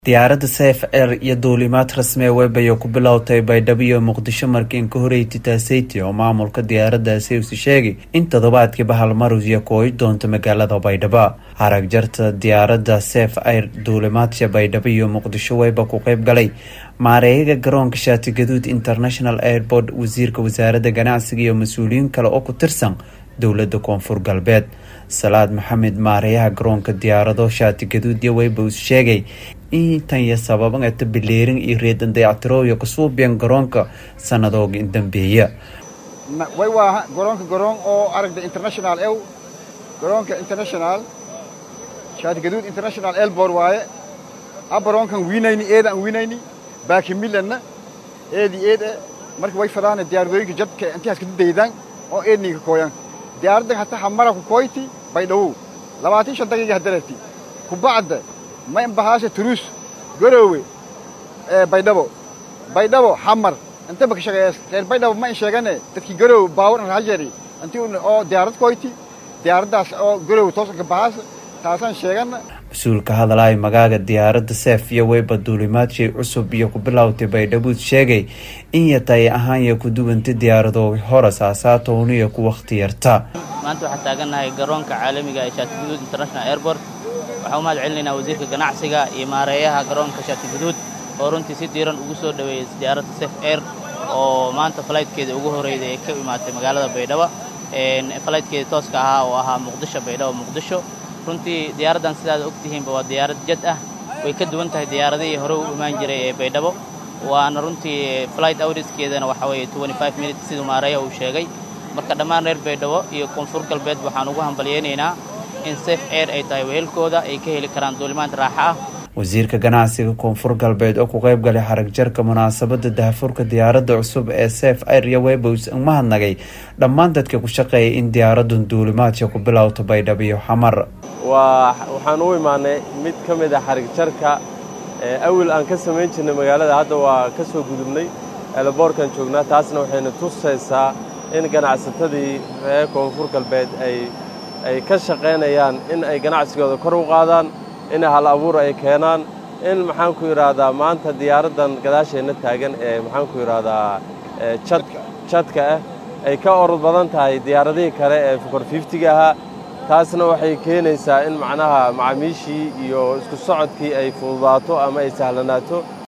diyaaradda sef air iyo duulimaad rasmi ee webaya ku bilowtay baydhabo iyo muqdisho markiin ka horeeytay taaseyte oo maamulka diyaaraddaasi usi sheegay in toddobaadkiiba halmarus iyo kooyi doonto magaalada baydhabo harag jarta diyaaradda sef air duulimaadka baydhabo iyo muqdisho weyba ku qeyb galay maareeyaga garoonka shaati gaduud international airport wasiirka wasaaradda ganacsiga iyo mas-uuliyiin kale oo ku tirsan dowladda koonfur galbeed salaad maxamed maareeyaha garoonka diyaarado shaati gaduud iyo weyba us sheegay intan iyo sababan eta bileerin iyo reedan dayactirooyo kasuubiyan garoonka sanadooga indambeeya way waa garoonka garoon oo aragda international ew garoonka international shaati gaduud international airport waaye abaroonkan wiinayni eedaan wiinayni baakimilanna eedi eed marka way fadaana diyaaradooyinka jadka intihaas kada daydaan oo eedninka kooyan diyaaraddan hata hamara ku kooyti baydhawow labaatan shan daqiiqa hadareerti kubacda ma imbahaasha turuus garoowe baydhabo baydhabo xamar intaba ka shaqeeya reer baydhabo ma in sheegane dadkii garoowe baawar rajari inti oo diyaarad koyti diyaaraddaas oo garoowe toosanka bahaasa taasaan sheegana mas-uulka hadalay magaaga diyaaradda seef iyo weyba duulimaadshey cusub iyo ku bilowtay baydhabuud sheegay in yatay ahaanya ku duwanta diyaaradooga hore saasaatowniyo ku wakhti yarta maanta waxaan taagannahay garoonka caalamiga ee shaati guduud international airport waxaan u mahad celinaynaa wasiirka ganacsiga iyo maareeyaha garoonka shaati guduud oo runtii si diiran ugu soo dhoweeyey diyaaradda sef air oo maanta falaytkeeda ugu horreyday ee ka imaatay magaalada baydhabo falaytkeeda tooska ahaa oo ahaa muqdisho baydhabo muqdisho runtii diyaaraddan sidaad og tihiinba waa diyaarad jad ah way ka duwan tahay diyaaradihii hore u imaan jiray ee baydhabo waana runtii flight awriskeedana waxa weeye minutes siduu maareeya uu sheegay marka dhammaan reer baydhabo iyo koonfur galbeed waxaan ugu hambalyaynaynaa in sef air ay tahay wehelkooda ay ka heli karaan duulimaad raaxa ah wasiirka ganacsiga koonfur galbeed oo ku qayb galay xarag jarka munaasabadda dahafurka diyaaradda cusub ee sef air iyo webos mahadnagay dhammaan dadka ku shaqeeyay in diyaaraddan duulimaadka ku bilowta baydhabo iyo xamar waa waxaan u imaanay mid ka mid a xarig jarka awil aan ka samayn jirnay magaalada hadda waa ka soo gudubnay eelaboorkan joognaa taasna waxayna tusaysaa in ganacsatadii reer koonfur galbeed ay ay ka shaqaynayaan in ay ganacsigooda kor u qaadaan in hal abuur ay keenaan in maxaanku yidhaahdaa maanta diyaaraddan gadaasheenna taagan ee maxaanku yidhaahdaa jadka ah ay ka orod badan tahay diyaaradihii kale ee fukor fiftiga ahaa taasna waxay keenaysaa in macnaha macaamiishii iyo isku socodkii ay fududaato ama ay sahlanaato